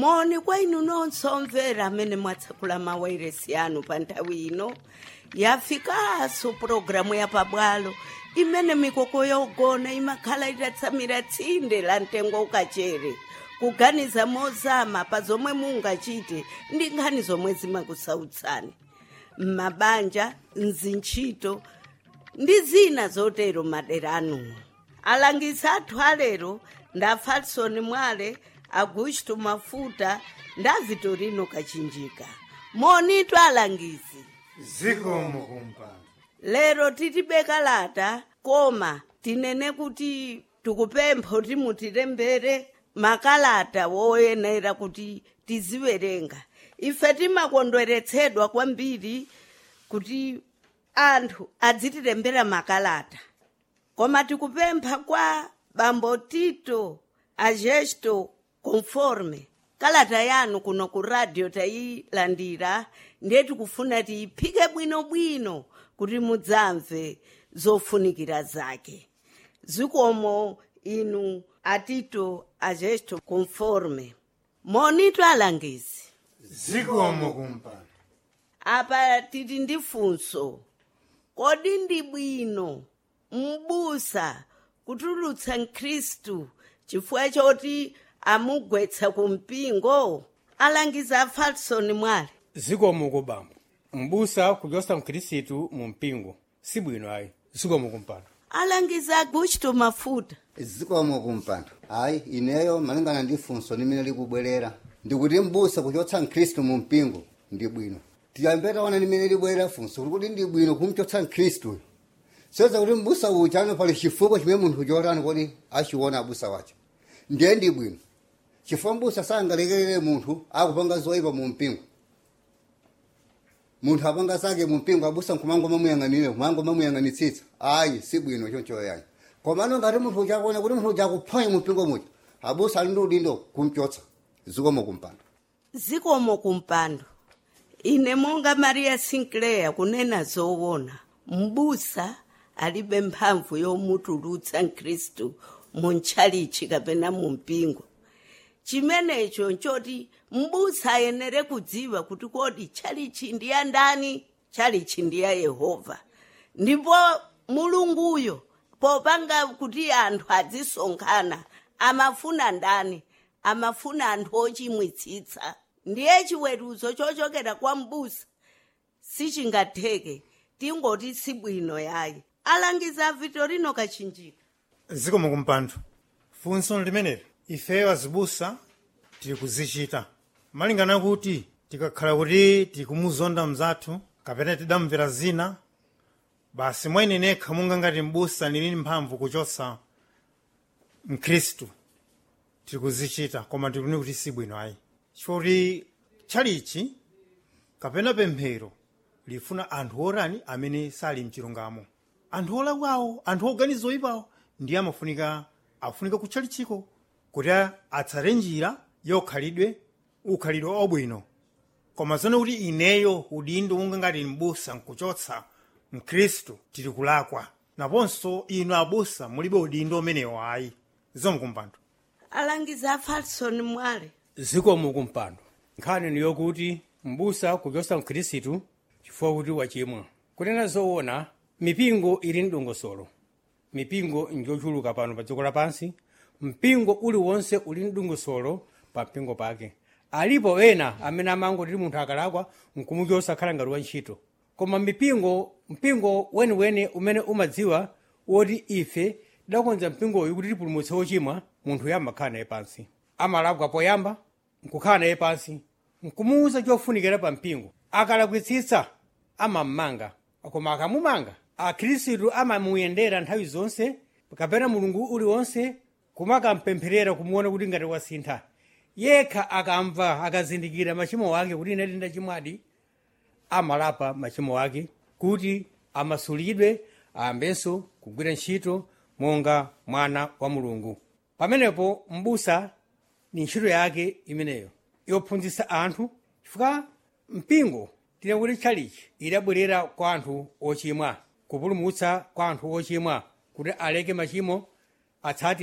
moni kwa inu nonse omvera amene mwatsekula mawairesi anu pa nthawi ino yafikanso pulogalamu ya pabwalo imene mikoko yogona imakhala itatsamira tsinde la mtengo ukachere kuganiza mozama pa zomwe mungachite ndi nkhani zomwe zimakusautsani m'mabanja mzintchito ndi zina zotero madera anuwo alangizi athu alero nda falson mwale augusto mafuta nda vitorino kachinjika monitu alangizi zikomo kumpando lero titibeka lata koma tinene kuti tikupempha kuti mutilembere makalata woyenera kuti tiziwerenga ife timakondweretsedwa kwambiri kuti anthu adzitilembera makalata koma tikupempha kwa bambo tito agesto conforme kalata yanu kuno ku radio tayilandira ndiye tikufuna tiyiphike bwinobwino kuti mudzamve zofunikira zake zikomo inu atito agesto conforme monito alangizi zikomo kumpando apa titi ndi funso kodi ndi bwino m'busa kutulutsa mkhristu chifukwa choti amugwetsa ku mpingo alangiza a falson mwale zikomo kubambo mbusa kuchotsa mkhristu mu mpingo sibwino ayi zikomo kumpando alangiza augusto mafuta zikomo kumpando ayi ineyo malingana ndi funso limene likubwerera ndikuti mbusa kuchotsa mkhristu mu mpingo ndi bwino tiyambe taona limene libwerera funso kuti ndi bwino kumchotsa mkhristuyo soza kuti mbusa uja ano pali chifukwa chimene munthu chotani kodi achiona abusa wacho ndiye ndi bwino chifukwa mbusa sangalekerere munthu akupanga zoyipa mu mpingo munthu apanga zake mu mpingo abusa nkumango mamuyang'anire kumango mamuyang'anitsitsa ayi si bwino choncho yayi komano ngati munthu uchakuona kuti munthu uchakuphwanya mu mpingo muja abusa ali ndi udindo kumchotsa zikomo kumpando zikomo kumpando ine monga maria sinclair kunena zoona mbusa alibe mphamvu yomutulutsa mkhristu mu ntchalichi kapena mu mpingo chimenecho nchoti mbusa ayenere kudziwa kuti kodi tchalichi ndi ya ndani tchalichi ndi ya yehova ndipo mulunguyo popanga kuti anthu adzisonkhana amafuna ndani amafuna anthu ochimwitsitsa ndiye chiweruzo chochokera kwa mbusa sichingatheke tingoti sibwino yayi alangiza vitorino kachinjika zikomo kumpando funso limeneli ifeyo azibusa tili kuzichita malingana kuti tikakhala kuti tikumuzonda mzathu kapena tidamvera zina basi mwaine nekha monga ngati mbusa ndili mphamvu kuchotsa mkhristu tili kuzichita koma tikuni kuti sibwino ayi chifukwa kuti tchalichi kapena pemphero lifuna anthu orani amene sali mchilungamo anthu olakwawo anthu oganiza oyipawo ndiye amafunika afunika kutchalichiko kuti atsate njira yokhalidwe ukhalidwe obwino koma zone kuti ineyo udindo unga ngati mbusa nkuchotsa mkhristu tili kulakwa naponso inu abusa mulibe udindo umenewo ayi zikomo kumpando alangiza a falson mwale zikomo kumpando nkhani ni yokuti mbusa kuchotsa mkhristu chifukwa kuti wachimwa kunena zoona mipingo ili mdongosolo mipingo njochuluka pano pa dziko lapansi mpingo uliwonse uli mdongosolo pa mpingo pake alipo ena amene amangoti munthu akalakwa nkumuchotsa khala ngati wantchito koma mipingo mpingo weniweni umene umadziwa woti ife tidakonza mpingoyu kuti tipulumutse wochimwa munthu yamakhala naye pansi amalakwa poyamba nkukhala naye pansi nkumuwuza chofunikira pa mpingo akalakwitsitsa amammanga koma akamumanga akhristu amamuyendera nthawi zonse kapena mulungu uliwonse kumakampempherera kumuona kuti ngati wasintha yekha akamva akazindikira machimo ake kuti ine ndachimwadi amalapa machimo ake kuti amasulidwe ayambenso kugwira ntchito monga mwana wa mulungu pamenepo mbusa ni ntchito yake imeneyo yophunzitsa anthu chifukwa mpingo tine kuti tchalichi idabwerera kwa anthu ochimwa kupulumutsa kwa anthu ochimwa kuti aleke machimo atsate